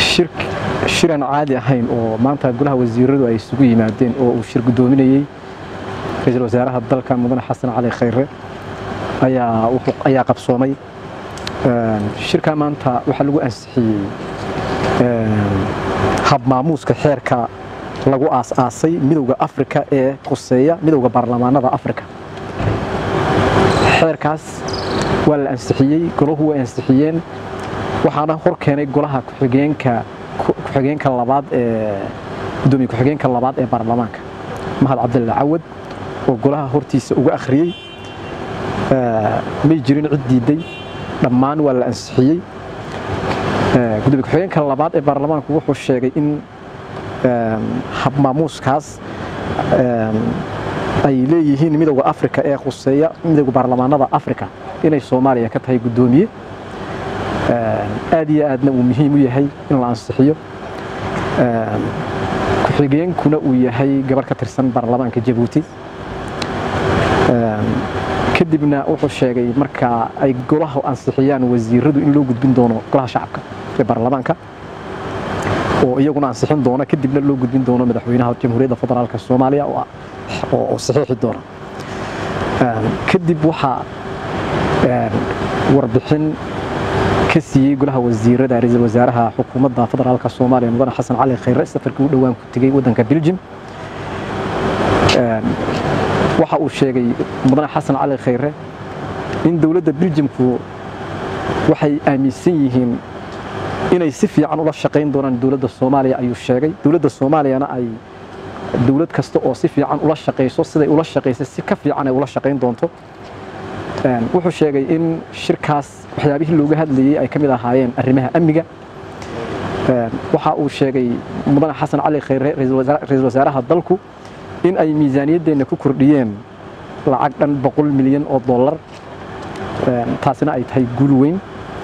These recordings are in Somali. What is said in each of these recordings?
shiran caadi ahayn oo maanta golaha wasiiradu ay isugu yimaadeen oo uu shir guddoominayey ra-iisul wasaaraha dalka mudane xasan cali khayre ayaa qabsoomay shirkaa maanta waxaa lagu ansixiyey habmaamuuska xeerka lagu aas-aasay midowda afrika ee khuseeya midowda baarlamaanada afrika xeerkaas waa la ansixiyey golahu way ansixiyeen waxaana hor keenay golaha ku-xigeenka ku-xigeenka labaad ee gudoomiye ku-xigeenka labaad ee baarlamaanka mahad cabdilla cawad oo golaha hortiisa uga akhriyey may jirin cid diiday dhammaan waa la ansixiyey gudoomiye ku-xigeenka labaad ee baarlamaanku wuxuu sheegay in habmaamuuskaas ay leeyihiin midowda afrika ee khuseeya midowda baarlamaanada afrika inay soomaaliya ka tahay guddoomiye aad iyo aadna uu muhiim u yahay in la ansixiyo ku-xigeenkuna uu yahay gabarh ka tirsan baarlamaanka jabuuti kadibna wuxuu sheegay marka ay golaha ansixiyaan wasiiradu in loo gudbin doono golaha shacabka ee baarlamaanka oo iyaguna ansixin doona kadibna loo gudbin doono madaxweynaha jamhuuriyadda federaalk soomaaliya oo saxiixi doona kadib waxaa warbixin ka siiyey golaha wasiirada ra-iisul wasaaraha xukuumadda federaalk soomaaliya mudane xasan cali khayre safarkii u dhowaan ku tegey waddanka beljim waxa uu sheegay mudane xasan cali khayre in dowladda beljimku waxay aaminsan yihiin inay si fiican ula shaqayn doonaan dowladda soomaaliya ayuu sheegay dowladda soomaaliyana ay dowlad kasta oo si fiican ula shaqayso siday ula shaqaysay si ka fiican ay ula shaqayn doonto wuxuu sheegay in shirkaas waxyaabihii looga hadlayey ay ka mid ahaayeen arrimaha amniga waxa uu sheegay mudane xasan cali khayre ra-iisul wasaaraha dalku in ay miisaaniyaddeenna ku kordhiyeen lacag dhan boqol milyan oo dollar taasina ay tahay guul weyn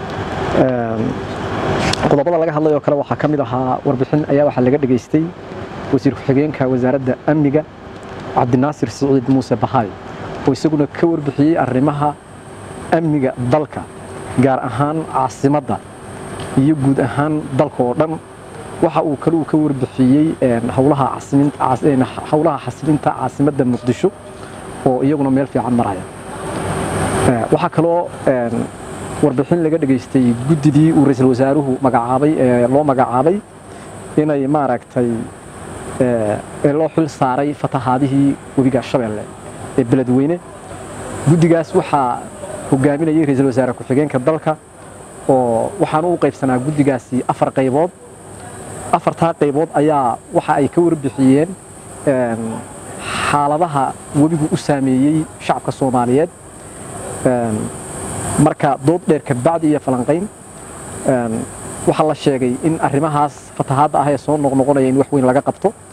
qodobada laga hadlay oo kale waxaa ka mid ahaa warbixin ayaa waxaa laga dhegaystay wasiir ku-xigeenka wasaaradda amniga cabdinaasir siciid muuse bahaay oo isaguna ka warbixiyey arrimaha amniga dalka gaar ahaan caasimadda iyo guud ahaan dalka oo dhan waxa uu kale uu ka warbixiyey howlaha xasilinta caasimadda muqdisho oo iyaguna meel fiican maraya waxaa kaloo warbixin laga dhegaystay guddidii uu ra-iisul wasaaruhu magacaabay ee loo magacaabay inay maaragtay ee loo xil saaray fatahaadihii webiga shabeelle ee beledweyne guddigaas waxaa hogaaminayay ra-iisul wasaare ku-xigeenka dalka oo waxaana u qaybsanaa guddigaasi afar qaybood afartaa qaybood ayaa waxa ay ka warbixiyeen xaaladaha webigu u saameeyey shacabka soomaaliyeed marka dood dheer kabacdi iyo falanqayn waxaa la sheegay in arrimahaas fatahaadda ah ee soo noqnoqonaya in wax weyn laga qabto